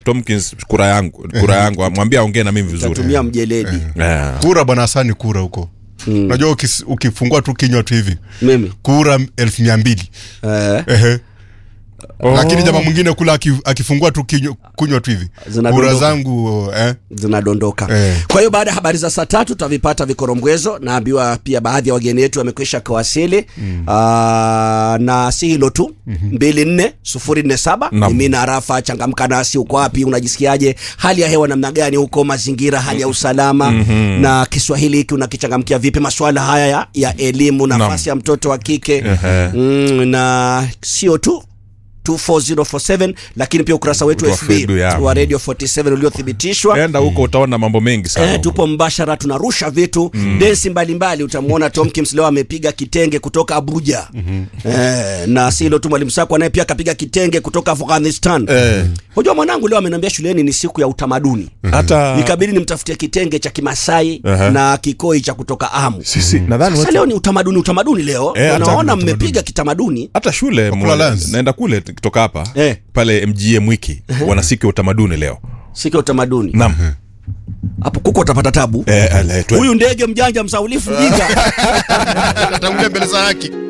Tomkins kura yangu kura yangu mwambie aongee na mimi vizuri tatumia mjeledi Eh. kura bwana hasani kura huko unajua ukis- ukifungua tu kinywa tu hivi mimi kura elfu mia mbili eh, Ehe. lakini jamaa mwingine kula aki- akifungua tu kinywa- kunywa tu hivi Zinadondoka. kura zangu eh, zinadondoka Eh. kwa hiyo baada ya habari za saa tatu tutavipata vikorombwezo naambiwa pia baadhi ya wageni wetu wamekwisha kawasili mm. na si hilo tu mbili nne sufuri nne saba Naam. mimi na rafa changamka nasi uko wapi unajisikiaje hali ya hewa namna gani huko mazingira hali ya usalama mm-hmm. na kiswahili hiki unakichangamkia vipi maswala haya ya, ya elimu nafasi ya mtoto wa kike Ehe. mm, na sio tu 24047 lakini pia ukurasa wetu Wa FB FB, ya. wa Radio 47 uliothibitishwa enda huko utaona mambo mengi sana Eh, huko. tupo mbashara tunarusha vitu mm. densi mbalimbali utamwona Tomkins leo amepiga kitenge kutoka Abuja mm-hmm. eh, na si hilo tu mwalimu Sako naye pia akapiga kitenge kutoka Afghanistan Eh. Unajua mwanangu leo ameniambia shuleni ni siku ya utamaduni hata nikabidi nimtafutie kitenge cha Kimasai Aha. na kikoi cha kutoka Amu sisi nadhani sasa watu- leo ni utamaduni utamaduni leo Eh, hata unaona utamaduni. mmepiga kitamaduni hata shule Wakula mwa- Lance. naenda kule kutoka hapa Eh. pale mgm wiki wana siku ya utamaduni leo siku ya utamaduni naam hapo kuko utapata tabu Eh, ale, twe- huyu ndege mjanja msaulifu jinga atangulia mbele za haki